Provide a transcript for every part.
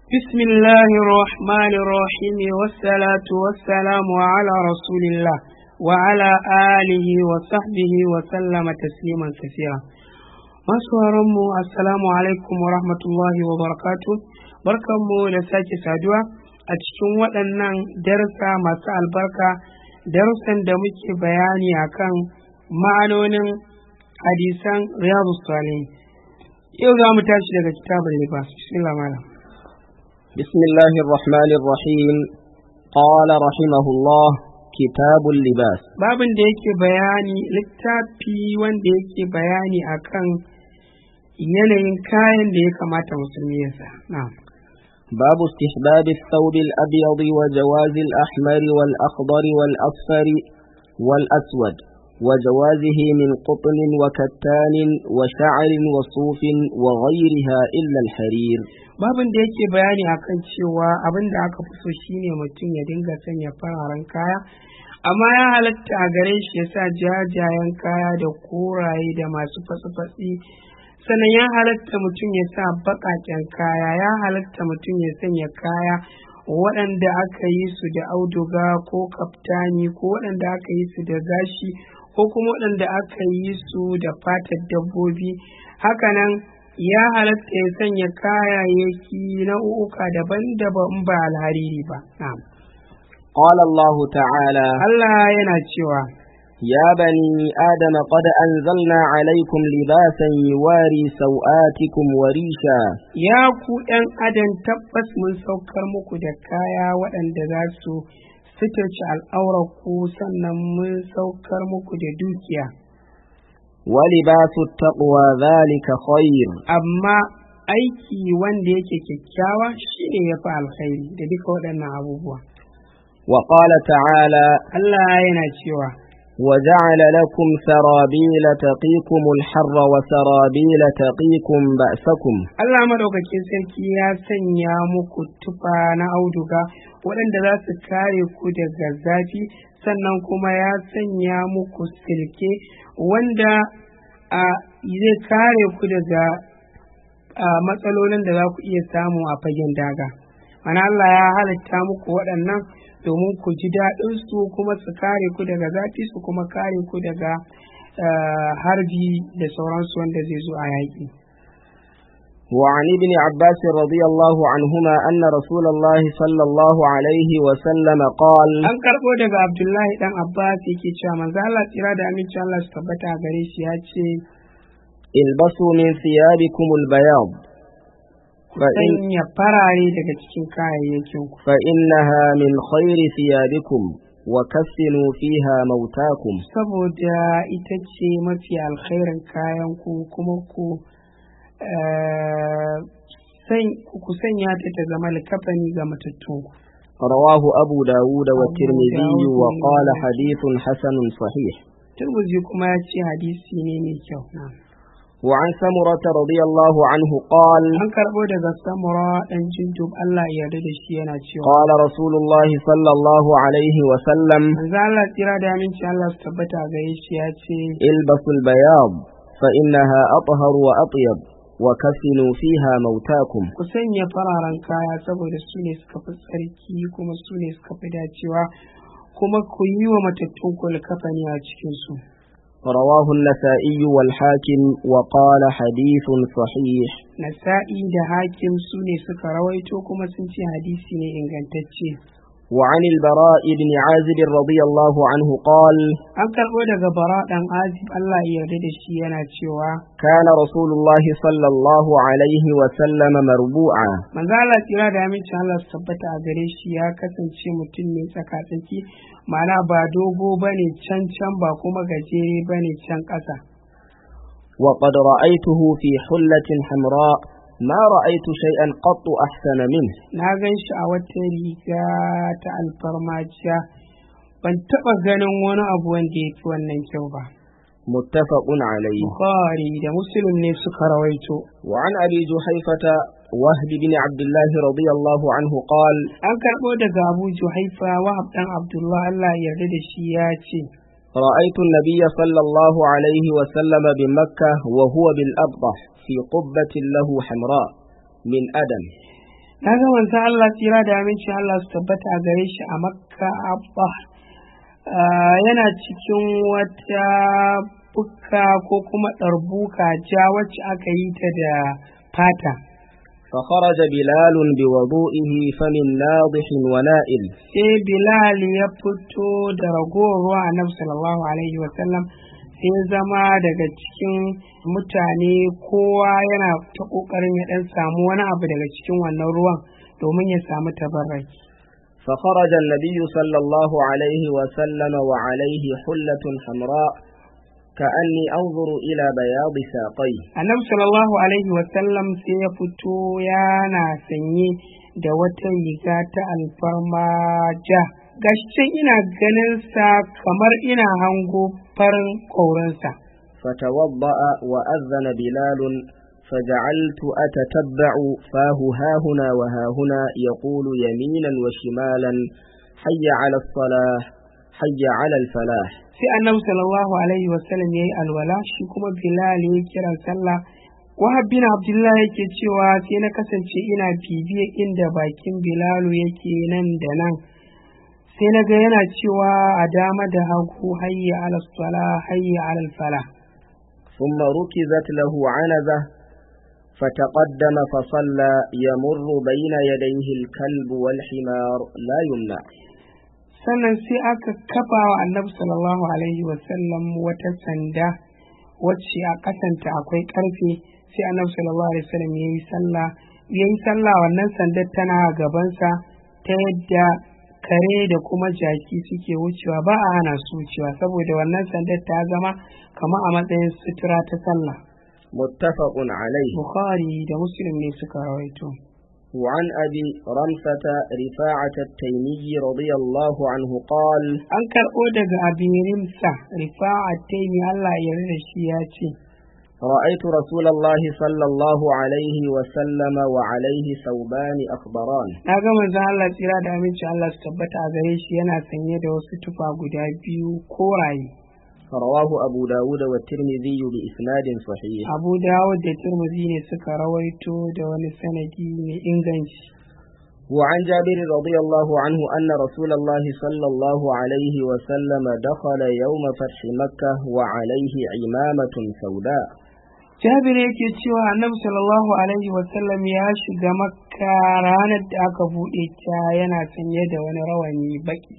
بسم الله الرحمن الرحيم والصلاة والسلام على رسول الله وعلى آله وصحبه وسلم تسليما كثيرا masu mu assalamu alaikum wa rahmatullahi wa barakatu barkanmu da sake saduwa a cikin waɗannan darsa masu albarka darussan da muke bayani akan ma'anonin hadisan riyadu salihin yau za mu tashi daga kitabun libas bismillah malam بسم الله الرحمن الرحيم قال رحمه الله كتاب اللباس babin da yake bayani littafi wanda yake bayani akan yanayin kayan da ya kamata musulmi ya sa na'am باب استحباب الثوب الأبيض وجواز الأحمر والأخضر والأصفر والأسود وجوازه من قطن وكتان وشعر وصوف وغيرها إلا الحرير babin da yake bayani akan cewa abin da aka fi so shine mutum ya dinga sanya fararen kaya amma ya halatta a gare shi ya sa jajayen kaya da koraye da masu fatsi-fatsi sannan ya halatta mutum ya sa baƙaƙen kaya ya halatta mutum ya sanya kaya waɗanda aka yi su da auduga ko kaftani ko waɗanda aka yi su da gashi ko kuma waɗanda aka yi su da fatar dabbobi hakanan ya halatta ya sanya kayayyaki nau'uka daban-daban ba alhariri ba. Na'am. قال الله تعالى Allah yana cewa, يا بني آدم قد أنزلنا عليكم لباسا يواري سوآتكم وريشا Ya ku ’yan adam tabbas mun saukar muku da kaya waɗanda za su suturci al'aurarku sannan mun saukar muku da dukiya. ولباس التقوى ذلك خير Amma aiki wanda yake kyakkyawa shi ne ya fi alkhairi da duka waɗannan abubuwa. وقال تعالى Allah yana cewa, وجعل لكم سرابيل تقيكم الحر وسرابيل تقيكم بأسكم Allah madaukakin sarki ya sanya muku tufa na auduga waɗanda za su kare ku daga zafi sannan kuma ya sanya muku silke wanda a zai kare ku daga a, matsalolin da za ku iya samu a fagen daga. Mana Allah ya halitta muku waɗannan domin ku ji daɗin su kuma su kare ku daga zafi su kuma kare ku daga ah, harbi da sauransu wanda zai zo a yaƙi. وعن ابن عباس رضي الله عنهما أن رسول الله صلى الله عليه وسلم قال An karɓo daga Abdullahi ɗan Abbas yake cewa manzo Allah tsira da aminci Allah su tabbata a gare shi ya ce البسوا من ثيابكم البياض فإن sanya farare daga cikin kayayyakin ku فإنها من خير ثيابكم وكفنوا فيها موتاكم saboda ita ce mafi alkhairin kayan ku kuma ku eh, san- ku sanya ta ta zama likafani ga matattun ku. رواه أبو داود والترمذي داود وقال والترمذي. حديث حسن صحيح Turmuzi kuma ya ce hadisi ne mai kyau. Na'am. وعن سمرة رضي الله عنه قال An karɓo daga Samura ɗan Jindub Allah ya yarda da shi yana cewa. قال رسول الله صلى الله عليه وسلم Manzo Allah tsira da aminci Allah su tabbata a gare shi ya ce البسوا البياض فإنها أطهر وأطيب وكفنوا فيها موتاكم ku sanya fararen kaya saboda su ne suka fi tsarki kuma su ne suka fi dacewa kuma ku yi wa matattun ku likafani a cikin su رواه النسائي والحاكم وقال حديث صحيح nasa'i da hakim su ne suka rawaito kuma sun ce hadisi ne ingantacce وعن البراء بن عازب رضي الله عنه قال an karɓo daga bara ɗan azib Allah ya yarda da shi yana cewa كان رسول الله صلى الله عليه وسلم مربوعا manzo Allah tsira da aminci Allah su tabbata a gare shi ya kasance mutum ne tsaka-tsaki ma'ana ba dogo bane can can ba kuma gajere bane can ƙasa وقد رأيته في حلة حمراء ما رأيت شيئا قط أحسن منه na gan shi a wata riga ta alfarmaciya ban taɓa ganin wani abu wanda ya fi wannan kyau ba متفق عليه bukhari da muslim ne suka rawaito وعن أبي جحيفة وهب بن عبد الله رضي الله عنه قال an karɓo daga abu juhaifa wahab ɗan abdullah allah ya yarda da shi ya ce رأيت النبي صلى الله عليه وسلم بمكة وهو بالأبطح في قبة له حمراء من أدم na ga manzon Allah tsira da amincin Allah su tabbata a gare shi a makka abba Ah, yana cikin wata bukka ko kuma ɗarbuka ja wacce aka yi ta da fata فخرج بلال بوضوئه فمن ناضح ونائل sai bilal ya fito da ragowar ruwa annabi sallallahu alaihi wasallam sai ya zama daga cikin mutane kowa yana ta ƙoƙarin ya ɗan samu wani abu daga cikin wannan ruwan domin ya samu tabarraki فخرج النبي صلى الله عليه وسلم وعليه حلة حمراء كأني أنظر إلى بياض ساقيه annabi sallallahu alaihi wasallam sai ya fito yana sanye da wata riga ta alfarma ja gashin ina ganin sa kamar ina hango farin ƙaurinsa فتوضأ وأذن بلال فجعلت أتتبع فاه هاهنا وهاهنا يقول يمينا وشمالا حي على الصلاة حي على الفلاح sai annabi sallallahu alaihi wasallam ya yi alwala shi kuma bilal ya kiran sallah wahab bin abdullah yake cewa sai na kasance ina bibiye inda bakin bilalu yake nan da nan sai na ga yana cewa a dama da hagu hayya ala sala hayya ala fala ثم ركزت له عنزة فتقدم فصلى يمر بين يديه الكلب والحمار لا يمنع sannan sai aka kafa wa annabi sallallahu alaihi wasallam wata sanda wacce a kasanta akwai karfe sai annabi sallallahu alaihi wasallam ya yi sallah ya yi sallah wannan sandar tana gabansa ta yadda kare da kuma jaki suke wucewa ba a hana su wucewa saboda wannan sandar ta zama kamar a matsayin sutura ta sallah متفق عليه bukhari da muslim ne suka rawaito وعن أبي رمسة رفاعة التيمي رضي الله عنه قال an karɓo daga abin rimsa rifa'a taimi Allah ya yarda da shi ya ce رأيت رسول الله صلى الله عليه وسلم وعليه ثوبان أخضران na ga manzon Allah tsira da aminci Allah su tabbata a gare shi yana sanye da wasu tufa guda biyu koraye رواه أبو داود والترمذي بإسناد صحيح Abu Dawud da Tirmidhi ne suka rawaito da wani sanadi mai inganci وعن جابر رضي الله عنه أن رسول الله صلى الله عليه وسلم دخل يوم فتح مكة وعليه عمامة سوداء Jabir yake cewa Annabi sallallahu alaihi wasallam ya shiga Makka ranar da aka buɗe ta yana sanye da wani rawani baki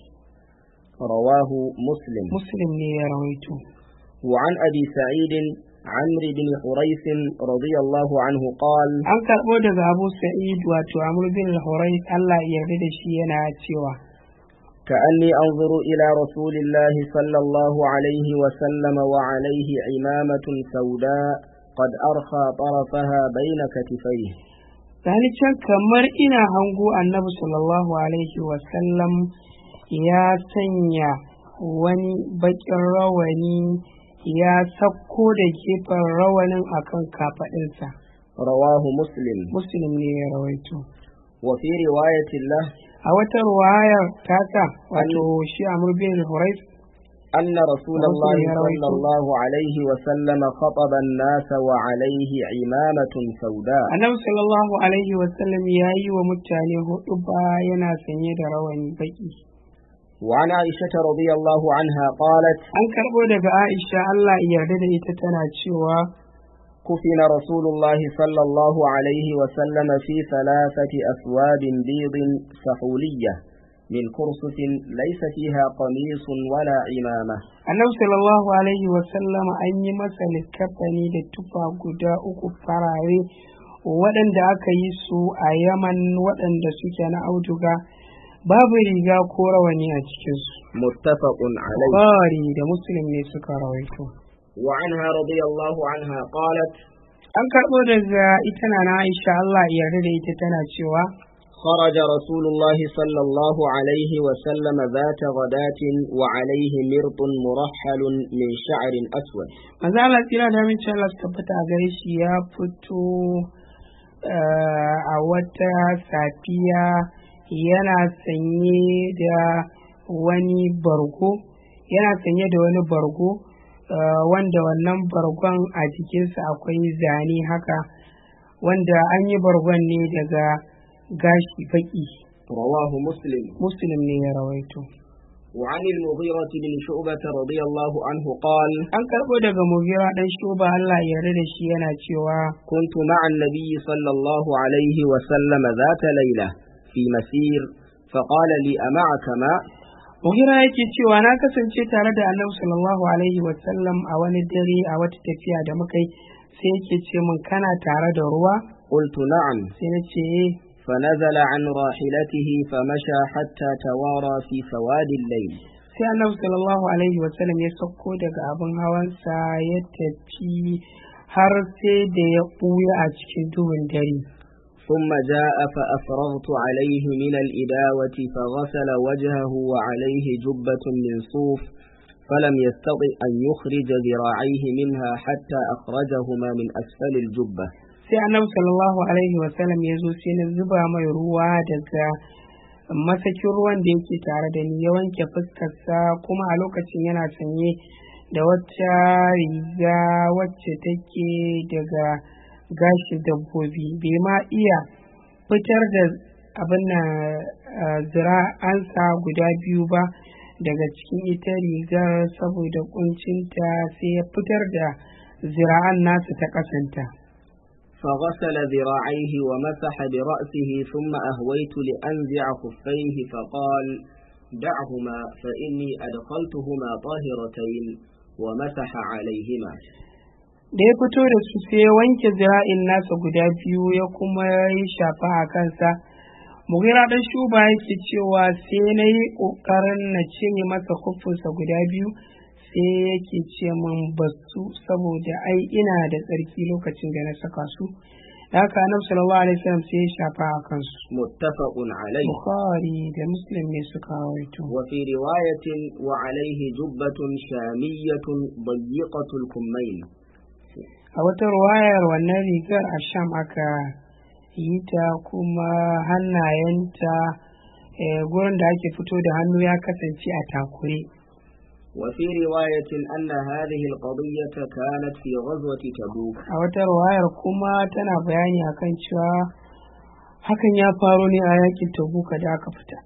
رواه مسلم Muslim ne ya rawaito وعن أبي سعيد عمرو بن حريث رضي الله عنه قال an karɓo daga Abu Sa'id wato Amr bin al-Hurayth Allah ya yarda da shi yana cewa كأني أنظر إلى رسول الله صلى الله عليه وسلم وعليه عمامة سوداء قد أرخى طرفها بين كتفيه Gani can kamar ina hango annabi sallallahu alaihi wasallam ya sanya wani baƙin rawani ya sakko da gefen rawanin akan kafaɗinsa. رواه مسلم Muslim ne ya rawaito. وفي رواية له A wata ruwayar tasa wato shi Amr bin Hurayth أن رسول مسلم الله يروي صلى الله عليه وسلم خطب الناس وعليه عمامة سوداء Annabi sallallahu alaihi wasallam ya yi wa mutane hudu ba yana sanye da rawani baƙi. وعن عائشة رضي الله عنها قالت An karɓo daga Aisha Allah ya yarda da ita tana cewa كفن رسول الله صلى الله عليه وسلم في ثلاثة أثواب بيض سحولية من كرسف ليس فيها قميص ولا عمامة annabi sallallahu alaihi wasallam an yi masa likkafani da tufa guda uku farare waɗanda aka yi su a yaman waɗanda suke na auduga babu riga ko rawani a cikinsu متفق عليه Bukhari da muslim ne suka rawaito وعنها رضي الله عنها قالت an karɓo daga ita na na aisha Allah ya yarda da ita tana cewa خرج رسول الله صلى الله عليه وسلم ذات غداة وعليه مرط مرحل من شعر أسود manzo Allah tsira da min Allah su tabbata a gare shi ya fito eh, a wata safiya yana sanye da wani bargo yana sanye da wani bargo eh, wanda wannan bargon a jikinsa akwai zane haka wanda an yi bargon ne daga gashi baki رواه مسلم muslim ne ya rawaito وعن المغيرة بن شعبة رضي الله عنه قال an karɓo daga mugira ɗan shuba Allah ya yarda da shi yana cewa كنت مع النبي صلى الله عليه وسلم ذات ليلة في مسير فقال لي أمعك ماء mugira yake cewa na kasance tare da annabi sallallahu alaihi wasallam a wani dare a wata tafiya da muka yi sai yake ce min kana tare da ruwa قلت نعم sai na ce "Eh." فنزل عن راحلته فمشى حتى توارى في سواد الليل sai annabi sallallahu alaihi wasallam ya sauko daga abin hawansa ya tafi har sai da ya ɓuya a cikin duhun dare ثم جاء فأفرغت عليه من الإداوة فغسل وجهه وعليه جبة من صوف فلم يستطع أن يخرج ذراعيه منها حتى أخرجهما من أسفل الجبة sai annabi sallallahu alaihi wasallam ya zo sai na zuba mai ruwa daga masakin ruwan da yake tare da ni ya wanke fuskarsa kuma a lokacin yana sanye da wata riga wacce take daga gashi dabbobi bai ma iya fitar da abin na zira'ansa guda biyu ba daga cikin ita rigar saboda kuncinta sai ya fitar da zira'an nasa ta kasanta فغسل ذراعيه ومسح برأسه ثم أهويت لأنزع خفيه فقال دعهما فإني أدخلتهما طاهرتين ومسح عليهما da ya fito da su sai ya wanke zira'in nasa guda biyu ya kuma yi shafa a kansa mugira dan shuba yake cewa sai na yi ƙoƙarin na cire masa kufinsa guda biyu sai yake ce min basu saboda ai ina da tsarki lokacin da na saka su da haka annabi sallallahu alaihi wasallam sai ya shafa a kansu متفق عليه bukhari da muslim ne suka rawaito وفي رواية وعليه جبة شامية ضيقة الكمين a wata ruwayar wannan rigar a sham aka yi ta kuma hannayenta eh, gurin da ake fito da hannu ya kasance a takure وفي رواية أن هذه القضية كانت في غزوة تبوك a wata ruwayar kuma tana bayani akan cewa hakan ya faru ne a yakin tabuka da aka fita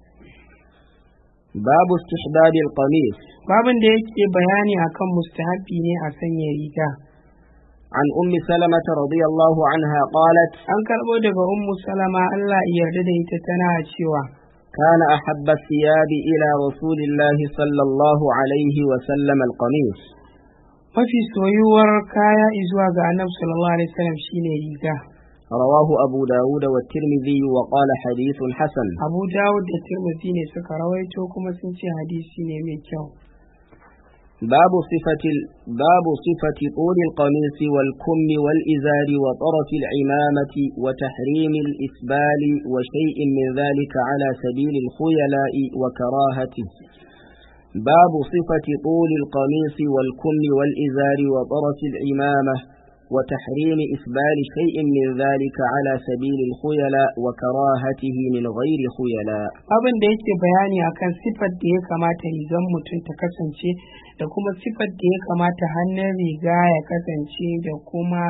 باب استحباب القميص babin da yake bayani akan mustahabi ne a sanya riga عن أم سلمة رضي الله عنها قالت an karɓo daga ummu salama Allah ya yarda da ita tana cewa كان أحب الثياب إلى رسول الله صلى الله عليه وسلم القميص mafi soyuwar kaya izuwa ga annabi sallallahu alaihi wasallam shine riga رواه أبو داود والترمذي وقال حديث حسن abu dawud da tirmidhi ne suka rawaito kuma sun ce hadisi ne mai kyau باب صفة ال- باب صفة طول القميص والكم والإزار وطرف العمامة وتحريم الإسبال وشيء من ذلك على سبيل الخيلاء وكراهته باب صفة طول القميص والكم والإزار وطرف العمامة وتحريم إسبال شيء من ذلك على سبيل الخيلاء وكراهته من غير خيلاء abin da yake bayani akan sifar da ya kamata rigan mutum ta kasance da kuma sifar da ya kamata hannun riga ya kasance da kuma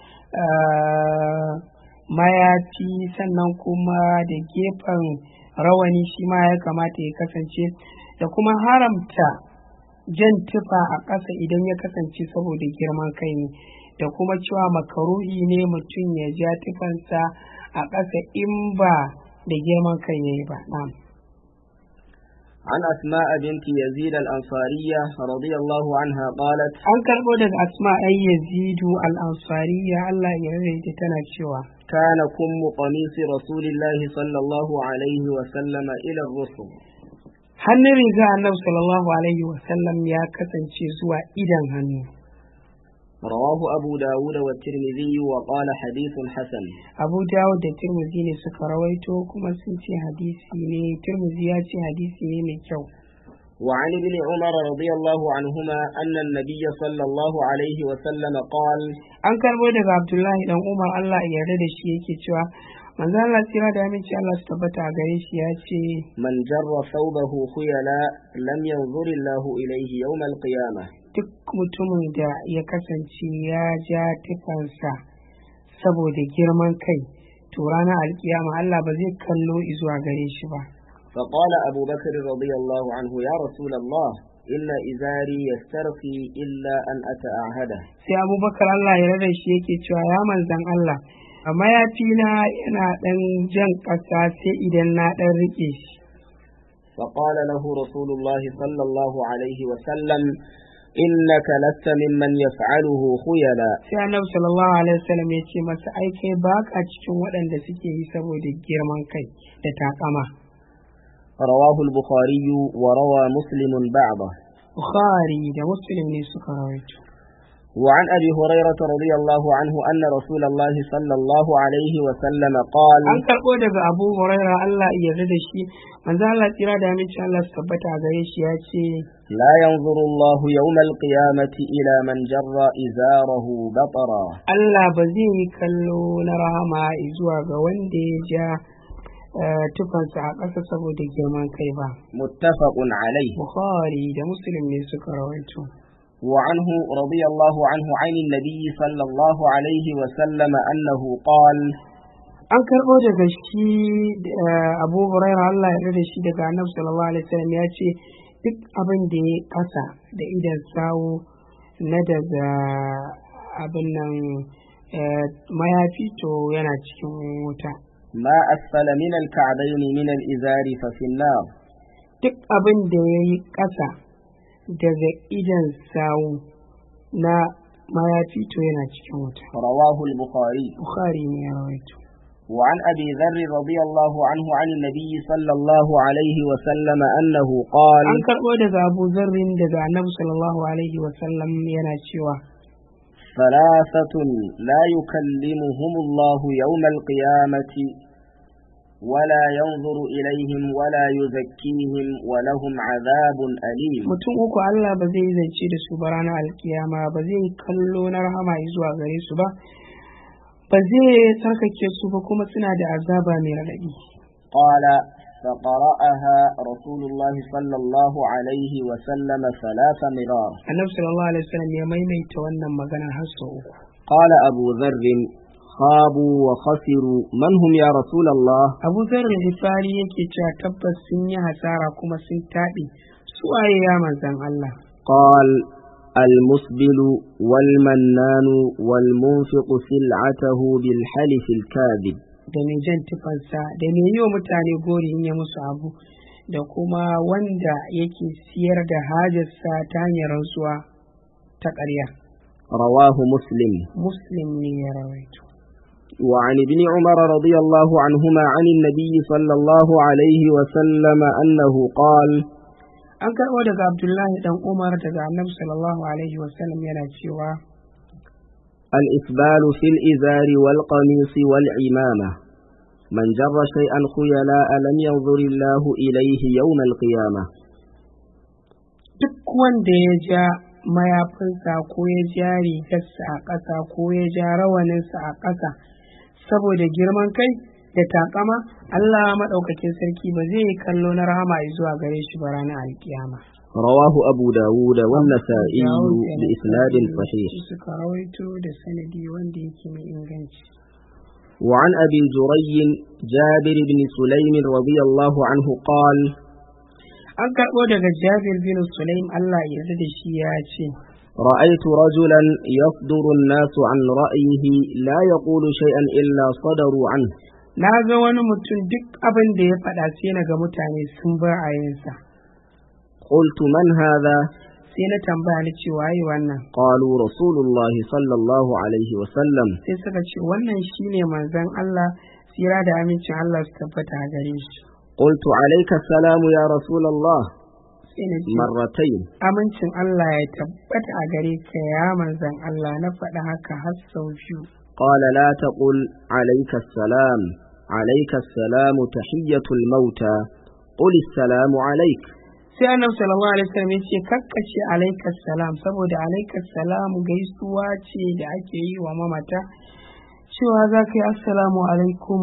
ah, mayafi sannan kuma da gefen rawani shi ma ya kamata ya kasance da kuma haramta jan tufa a ƙasa idan ya kasance saboda girman kai ne da kuma cewa makaruhi ne mutum ya ja tufansa a ƙasa in ba da girman kai ya yi ba na'am عن أسماء بنت يزيد الأنصارية رضي الله عنها قالت an karɓo daga asma ai yazidu al-ansariya Allah ya rarraita tana cewa كان كم قميص رسول الله صلى الله عليه وسلم إلى الرسل hannun riga annabi sallallahu alaihi wa sallam ya kasance zuwa idan hannu رواه أبو داود والترمذي وقال حديث حسن abu dawud da tirmidhi ne suka rawaito kuma sun ce hadisi ne tirmidhi ya ce hadisi ne mai kyau وعن ابن عمر رضي الله عنهما أن النبي صلى الله عليه وسلم قال an karbo daga abdullahi dan umar Allah ya yarda da shi yake cewa manzo Allah tsira da aminci Allah su tabbata a gare shi ya ce من جر ثوبه خيلاء لم ينظر الله إليه يوم القيامة duk mutumin da ya kasance ya ja tufansa saboda girman kai to ranar alkiyama Allah ba zai kallo zuwa gare shi ba فقال أبو بكر رضي الله عنه يا رسول الله إن إزاري يسترخي إلا أن أتأعهده sai abubakar Allah ya rada shi yake cewa ya manzan Allah a mayafina yana ɗan jan ƙasa sai idan na ɗan riƙe shi فقال له رسول الله صلى الله عليه وسلم إنك لست ممن يفعله خيلا sai annabi sallallahu alaihi wasallam ya ce masa ai kai baka cikin waɗanda suke yi saboda girman kai da takama رواه البخاري وروى مسلم بعضه bukhari da muslim ne suka rawaito وعن أبي هريرة رضي الله عنه أن رسول الله صلى الله عليه وسلم قال an karɓo daga abu huraira Allah ya yarda da shi manzo Allah tsira da aminci Allah su tabbata a gare shi ya ce لا ينظر الله يوم القيامة إلى من جر إزاره بطرا Allah ba zai yi kallo na rahama zuwa ga wanda ya ja eh, tufansa a ƙasa saboda girman kai ba متفق عليه bukhari da muslim ne suka rawaito وعنه رضي الله عنه عن النبي صلى الله عليه وسلم أنه قال an karɓo daga shi eh, abu huraira Allah ya yarda da shi daga annabi sallallahu alaihi wasallam ya ce duk abin da ya ƙasa da idan sawu na daga abin nan eh, mayafi to yana cikin wuta ما أسفل من الكعبين من الإزار ففي النار duk abin da ya yi ƙasa daga idan sawu na mayafi to yana cikin wuta رواه البخاري bukhari ne ya rawaito وعن أبي ذر رضي الله عنه عن النبي صلى الله عليه وسلم أنه قال an karɓo daga abu zarrin daga annabi sallallahu alaihi wasallam yana cewa ثلاثة لا يكلمهم الله يوم القيامة ولا ينظر إليهم ولا يزكيهم ولهم عذاب أليم mutum uku Allah ba zai zance da su ba ranar alkiyama ba zai kallo na rahama zuwa gare su ba ba zai tsarkake su ba kuma suna da azaba mai raɗaɗi قال فقرأها رسول الله صلى الله عليه وسلم ثلاث مرار annabi sallallahu alaihi wasallam ya maimaita wannan magana har sau uku قال أبو ذر خابوا وخسروا من هم يا رسول الله abu zarra hifari yake cewa tabbas sun yi hasara kuma sun taɓe su waye ya manzan Allah قال المسبل والمنان والمنفق سلعته بالحلف الكاذب da mai jan tufansa da mai yi wa mutane gori in ya musu abu da kuma wanda yake siyar da hajarsa ta hanyar rantsuwa ta ƙarya رواه مسلم muslim ne ya rawaito وعن ابن عمر رضي الله عنهما عن النبي صلى الله عليه وسلم أنه قال an karɓo daga abdullahi dan umar daga annabi sallallahu alaihi wasallam yana cewa الإسبال في الإزار والقميص والعمامة من جر شيئا خيلاء لم ينظر الله إليه يوم القيامة duk wanda ya ja mayafinsa ko ya ja rigarsa a ƙasa ko ya ja rawaninsa a ƙasa saboda girman kai da takama Allah maɗaukakin sarki ba zai yi kallo na rahama zuwa gare shi ba ranar alkiyama. رواه أبو داود والنسائي Dawud da بإسناد Nasa'i صحيح su suka rawaito da sanadi wanda yake mai inganci. وعن أبي جري جابر بن سليم رضي الله عنه قال An karɓo daga Jabir bin Sulaim Allah ya yarda da shi ya ce, رأيت رجلا يصدر الناس عن رأيه لا يقول شيئا إلا صدروا عنه Na ga wani mutum duk abin da ya faɗa sai na ga mutane sun bar ayinsa. قلت من هذا Sai na tambaya ni cewa yi wannan. قالوا رسول الله صلى الله عليه وسلم Sai suka ce wannan shine manzon Allah tsira da amincin Allah su tabbata a gare shi. قلت عليك السلام يا رسول الله Sai na ce مرتين amincin Allah ya tabbata a gare ka ya manzon Allah na faɗa haka har sau biyu. قال لا تقل عليك السلام عليك السلام تحية الموتى قل السلام عليك sai annabi sallallahu alaihi wasallam ya ce kakkace alaikas salam saboda alaikas salam gaisuwa ce da ake yi wa mamata cewa za ka yi assalamu alaikum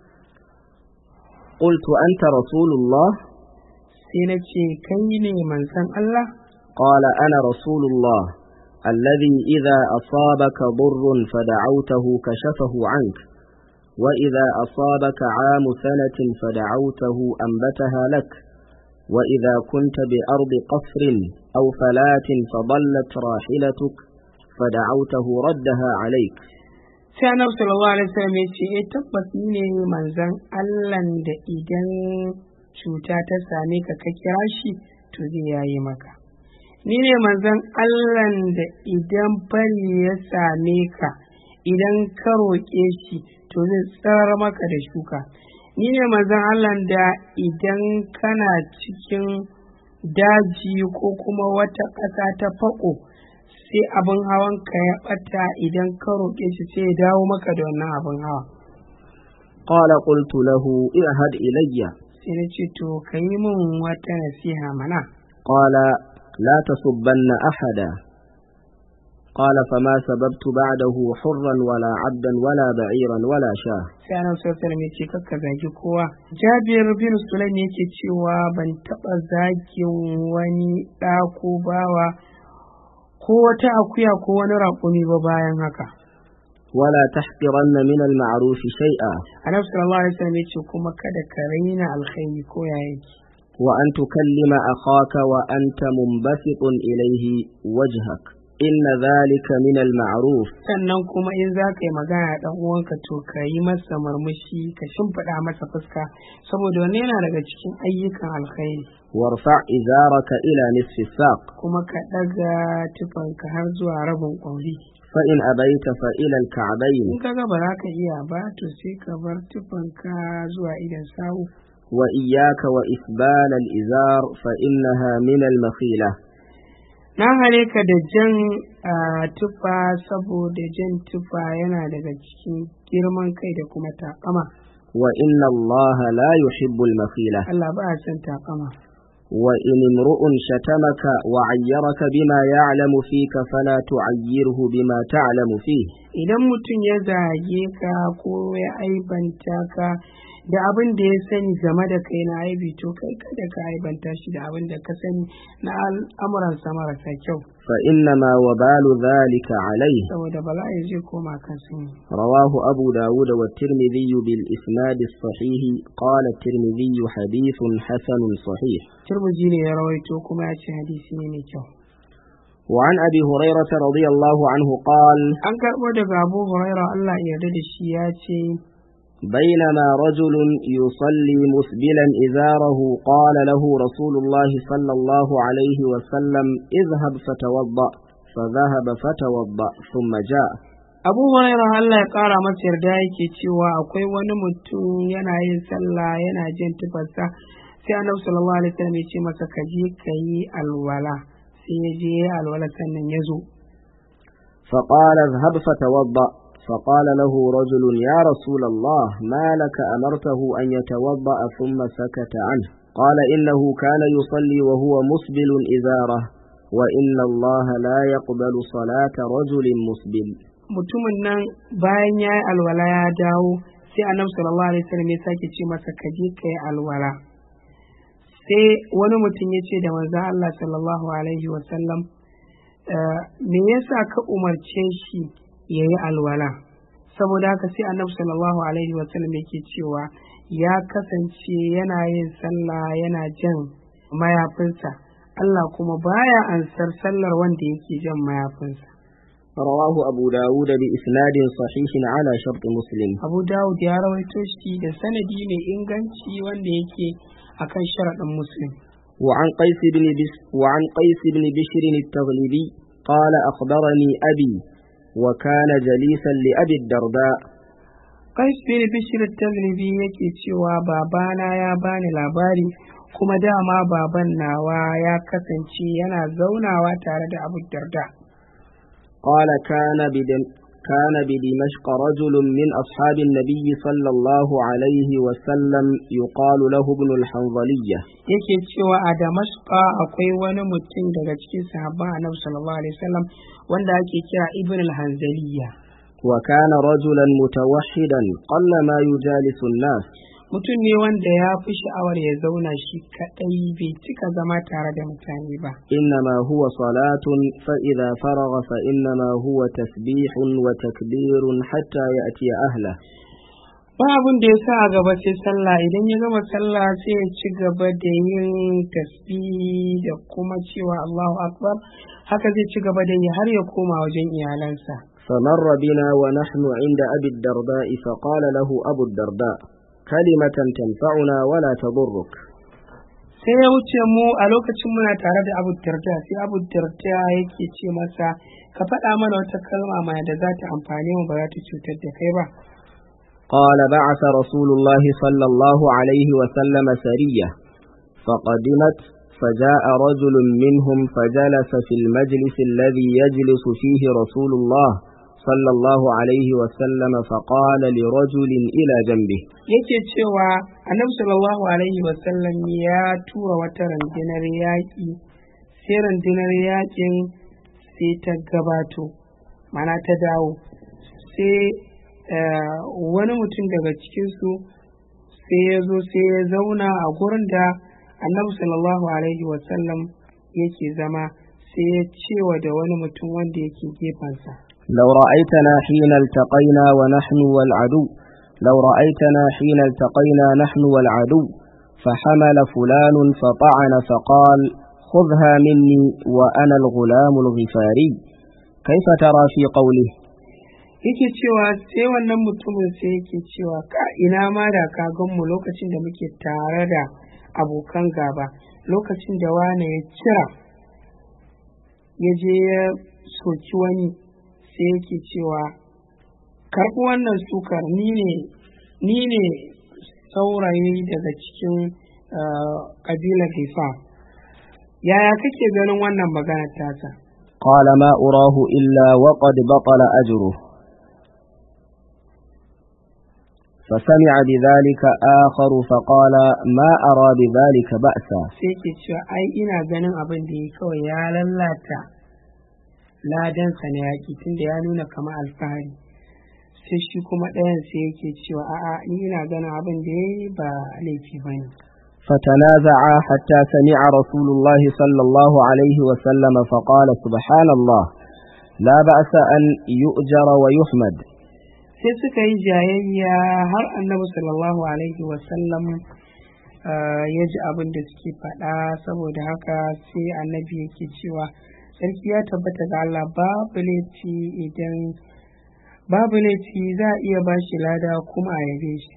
قلت أنت رسول الله sai na ce kai ne manzon Allah قال أنا رسول الله الذي إذا أصابك ضر فدعوته كشفه عنك وإذا أصابك عام سنة فدعوته أنبتها لك وإذا كنت بأرض قصر أو فلاة فضلت راحلتك فدعوته ردها عليك sai annabi sallallahu alaihi wasallam ya ce eh tabbas ni ne manzon Allah da idan cuta ta same ka ka kira shi to zai yayi maka ni ne manzon Allah da idan fari ya same ka idan ka roƙe shi to zai tsarar maka da shuka ni ne manzon Allah da idan kana cikin daji ko kuma wata ƙasa ta faƙo sai abin hawan ka ya ɓata idan ka roƙe shi sai ya dawo maka da wannan abin hawa قال قلت له اعهد إلي sai na ce to ka yi min wata nasiha mana قال لا تصبن أحدا قال فما سببت بعده حرا ولا عبدا ولا بعيرا ولا شاه sai annabi sallallahu alaihi wasallam ya ce kakka zagi kowa Jabir bin Sulaim yake cewa ban taɓa zagin wani ɗa ko bawa ko wata akuya ko wani raƙumi ba bayan haka ولا تحقرن من المعروف شيئا annabi sallallahu alaihi wasallam ya ce kuma kada ka raina alkhairi ko ya yake وأن تكلم أخاك وأنت منبسط إليه وجهك إن ذلك من المعروف sannan kuma in za ka yi magana da ɗan uwanka to ka yi masa murmushi ka shimfiɗa masa fuska saboda wani yana daga cikin ayyukan alkhairi وارفع إزارك إلى نصف الساق kuma ka ɗaga tufanka har zuwa rabin ƙwauri فإن أبيت فإلى الكعبين in ka ga ba za ka iya ba to sai ka bar tufanka zuwa idan sawu وإياك وإسبال الإزار فإنها من المخيلة na hare ka da jan ah, tufa saboda jan tufa yana daga cikin girman kai da kuma takama وإن الله لا يحب المخيلة Allah ba a son takama وإن امرؤ شتمك وعيرك بما يعلم فيك فلا تعيره بما تعلم فيه idan mutum ya zage ka ko ya aibanta ka da abin da ya sani game da kai na aibi to kai kada ka aibanta shi da abin da ka sani na al'amuransa marasa kyau فإنما وبال ذلك عليه saboda bala'i zai koma kan sani رواه أبو داود والترمذي بالإسناد الصحيح قال الترمذي حديث حسن صحيح turmuji ne ya rawaito kuma ya ce hadisi ne mai kyau وعن أبي هريرة رضي الله عنه قال an karɓo daga abu huraira allah ya yarda da shi ya ce بينما رجل يصلي مسبلا إزاره قال له رسول الله صلى الله عليه وسلم اذهب فتوضأ فذهب فتوضأ ثم جاء abu huraira allah ya ƙara masa yarda yake cewa akwai wani mutum yana yin sallah yana jin tufarsa sai annabi sallallahu alaihi wasallam ya ce masa ka je ka yi alwala sai ya je ya yi alwala sannan ya zo فقال اذهب فتوضأ فقال له رجل يا رسول الله ما لك أمرته أن يتوضأ ثم سكت عنه قال إنه كان يصلي وهو مسبل إزاره وإن الله لا يقبل صلاة رجل مسبل mutumin nan bayan ya yi alwala ya dawo sai annabi sallallahu alaihi wasallam ya sake ce masa ka je ka yi alwala sai wani mutum ya ce da manzo Allah sallallahu alaihi wasallam "Eh, me yasa ka umarce shi ya yi alwala saboda haka sai annabi sallallahu alaihi wasallam yake cewa ya kasance yana yin sallah yana jan mayafinsa Allah kuma baya ansar sallar wanda yake jan mayafinsa رواه أبو داود بإسناد صحيح على شرط مسلم Abu Dawud ya rawaito shi da sanadi mai inganci wanda yake akan sharaɗin Muslim. وعن قيس بن بس وعن قيس بن بشر التغلبي قال أخبرني أبي وكان جليسا لأبي الدرداء Qais bin Bishr Taglibi yake cewa babana ya bani labari kuma dama baban nawa ya kasance yana zaunawa tare da Abu Darda. قال كان بدم كان بدمشق رجل من أصحاب النبي صلى الله عليه وسلم يقال له ابن الحنظلية Yake cewa a Damashqa akwai wani mutum daga cikin sahabban Annabi sallallahu alaihi wasallam wanda ake kira Ibn al-Hanzaliyya. وكان رجلا متوحدا قل ما يجالس الناس Mutum ne wanda ya fi sha'awar ya zauna shi kaɗai bai cika zama tare da mutane ba. إنما هو صلاة فإذا فرغ فإنما هو تسبيح وتكبير حتى يأتي أهله ba abin da ya sa a gaba sai sallah idan ya gama sallah sai ya ci gaba da yin tasbihi da kuma cewa Allahu akbar haka zai ci gaba da yi har ya koma wajen iyalansa فمر بنا ونحن عند أبي الدرداء فقال له أبو الدرداء كلمة تنفعنا ولا تضرك sai ya wuce mu a lokacin muna tare da abu darda sai abu darda yake ce masa ka faɗa mana wata kalma mai da za ta amfane mu ba za ta cutar da kai ba قال بعث رسول الله صلى الله عليه وسلم سرية فقدمت فجاء رجل منهم فجلس في المجلس الذي يجلس فيه رسول الله صلى الله عليه وسلم فقال لرجل إلى جنبه yake cewa annabi sallallahu alaihi wasallam ya tura wata rundunar yaƙi sai rundunar yaƙin sai ta gabato mana ta dawo sai eh, wani mutum daga cikinsu sai ya zo sai ya zauna a gurin da annabi sallallahu alaihi wasallam yake zama sai ya cewa da wani mutum wanda yake gefensa لو رأيتنا حين التقينا ونحن والعدو لو رأيتنا حين التقينا نحن والعدو فحمل فلان فطعن فقال خذها مني وأنا الغلام الغفاري كيف ترى في قوله yake cewa sai wannan mutumin sai yake cewa ka ina ma da ka gan mu lokacin da muke tare da abokan gaba lokacin da wane ya cira ya je ya soki wani sai yake cewa karɓi wannan sukar ni ne ni ne saurayi daga cikin ah, ƙabilar hifa yaya kake ganin wannan maganar tasa قال ما أراه إلا وقد بطل أجره فسمع بذلك آخر فقال ما أرى بذلك بأسا sai ke cewa ai ina ganin abin da ya kawai ya lallata ladansa na yaƙi tunda ya nuna kama alfahari sai shi kuma ɗayan sai yake cewa a'a ni ina ganin abin da ya yi ba laifi ba ne فتنازعا حتى سمع رسول الله صلى الله عليه وسلم فقال سبحان الله لا بأس أن يؤجر ويحمد sai suka yi jayayya har annabi sallallahu alaihi wasallam ah, ya ji abin da suke faɗa saboda haka sai annabi yake cewa sarki ya tabbata ga Allah babu laifi idan babu laifi za a iya ba shi lada kuma a yabe shi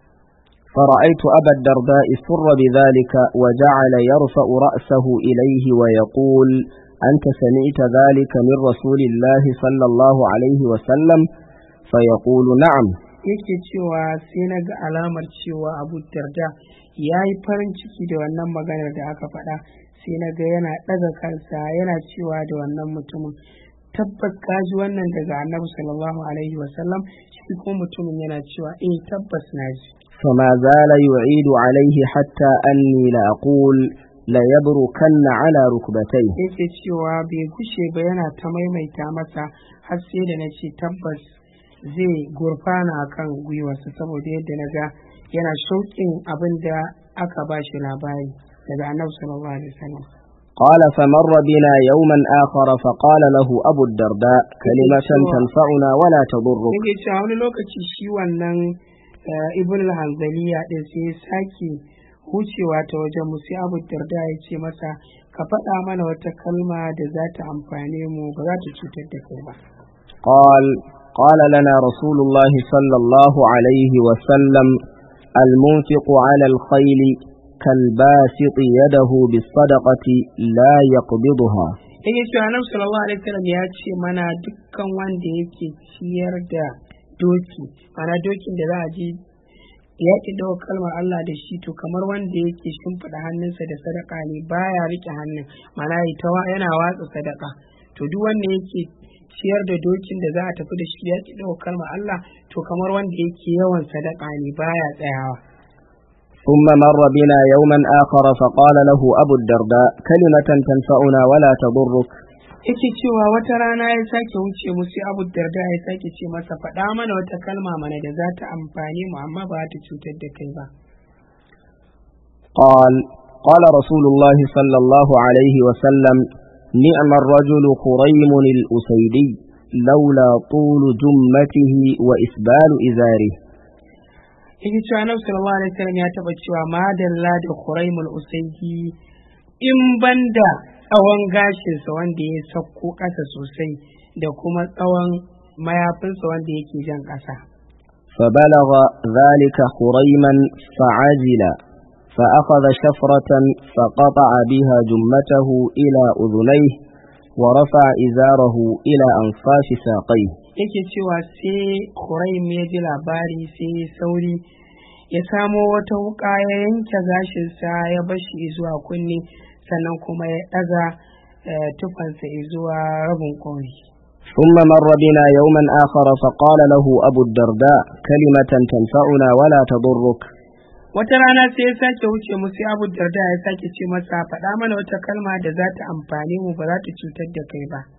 فرأيت أبا الدرداء سر بذلك وجعل يرفع رأسه إليه ويقول أنت سمعت ذلك من رسول الله صلى الله عليه وسلم فيقول نعم yake cewa sai na ga alamar cewa abu darda ya yi farin ciki da wannan maganar da aka faɗa sai na ga yana ɗaga kansa yana cewa da wannan mutumin tabbas ka ji wannan daga annabi sallallahu alaihi wasallam shi ko mutumin yana cewa eh tabbas na ji فما زال يعيد عليه حتى أني لأقول ليبركن على ركبتيه yake cewa bai gushe ba yana ta maimaita masa har sai da na ce tabbas zai gurfana a kan gwiwarsa saboda yadda na ga yana shauƙin abin da aka ba shi labari daga annabi sallallahu alaihi wasallam قال فمر بنا يوما آخر فقال له أبو الدرداء كلمة تنفعنا ولا تضرك yake cewa wani lokaci shi wannan eh, ibn al-hanzaliya din sai ya sake hucewa ta wajen mu sai abu darda ya ce masa ka faɗa mana wata kalma da za ta amfane mu ba za ta cutar da kai ba قال قال لنا رسول الله صلى الله عليه وسلم المنفق على الخيل كالباسط يده بالصدقة لا يقبضها yake cewa annabi sallallahu alaihi wasallam ya ce mana dukkan wanda yake ciyar da doki mana dokin da za a je ya ki dawo kalmar Allah da shi to kamar wanda yake shimfiɗa hannunsa da sadaka ne baya rike hannun mana ita yana watsa sadaka to duk wanda yake ciyar da dokin da za a tafi da shi ya ki dawo kalmar Allah to kamar wanda yake yawan sadaka ne baya tsayawa ثم مر بنا يوما آخر فقال له أبو الدرداء كلمة تنفعنا ولا تضرك yake cewa wata rana ya sake wuce mu sai abu darda ya sake ce masa faɗa mana wata kalma mana da za ta amfani mu amma ba ta cutar da kai ba قال قال رسول الله صلى الله عليه وسلم نعم الرجل خريم الأسيدي لولا طول جمته وإسبال إزاره yake cewa annabi sallallahu alaihi wasallam ya taba cewa madalla da Khuraimul Usaidi in banda tsawon gashinsa wanda ya sauko ƙasa sosai da kuma tsawon mayafinsa wanda yake jan ƙasa فبلغ ذلك خريما فعزل فأخذ شفرة فقطع بها جمته إلى أذنيه ورفع إزاره إلى أنفاس ساقيه yake cewa sai Khuraim ya ji labari sai ya sauri ya samo wata wuka ya yanke gashinsa ya bashi zuwa kunne sannan kuma ya ɗaga tufansa zuwa rabin kori. ثم مر بنا يوما آخر فقال له أبو الدرداء كلمة تنفعنا ولا تضرك wata rana sai ya sake wuce mu sai abu darda ya sake ce masa faɗa mana wata kalma da za ta amfane mu ba za ta cutar da kai ba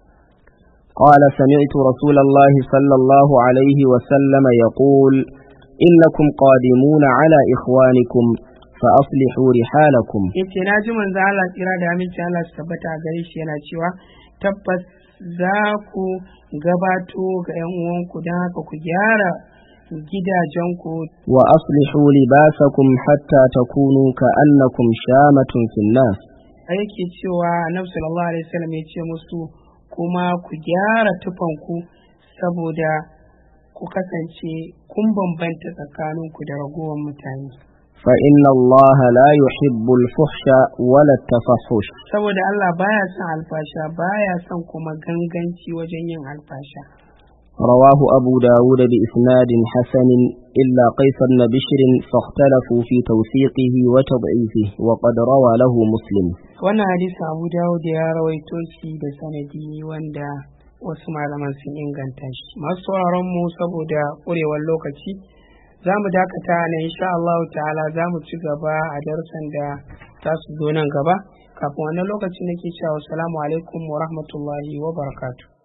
قال سمعت رسول الله صلى الله عليه وسلم يقول إنكم قادمون على إخوانكم فأصلحوا رحالكم yace na ji manzo Allah tsira da aminci Allah su tabbata a gare shi yana cewa tabbas za ku gabato ga 'yan uwanku don haka ku gyara gidajenku وأصلحوا لباسكم حتى تكونوا كأنكم شامة في الناس yake cewa annabi sallallahu alaihi wasallam ya ce musu kuma ku gyara tufanku saboda ku kasance kun bambanta tsakaninku da ragowar mutane فإن الله لا يحب الفحش ولا التفحش saboda Allah baya son alfasha baya son kuma ganganci wajen yin alfasha رواه أبو داود بإسناد حسن إلا قيس بن بشر فاختلفوا في توثيقه وتضعيفه وقد روى له مسلم wannan hadisi abu dawud ya rawaito shi da sanadi wanda wasu malaman sun inganta shi masu sauraron mu saboda ƙurewar lokaci za mu dakata na insha Allah ta'ala za mu ci gaba a darsan da za su zo nan gaba kafin wannan lokaci nake cewa assalamu alaikum wa rahmatullahi wa barakatuh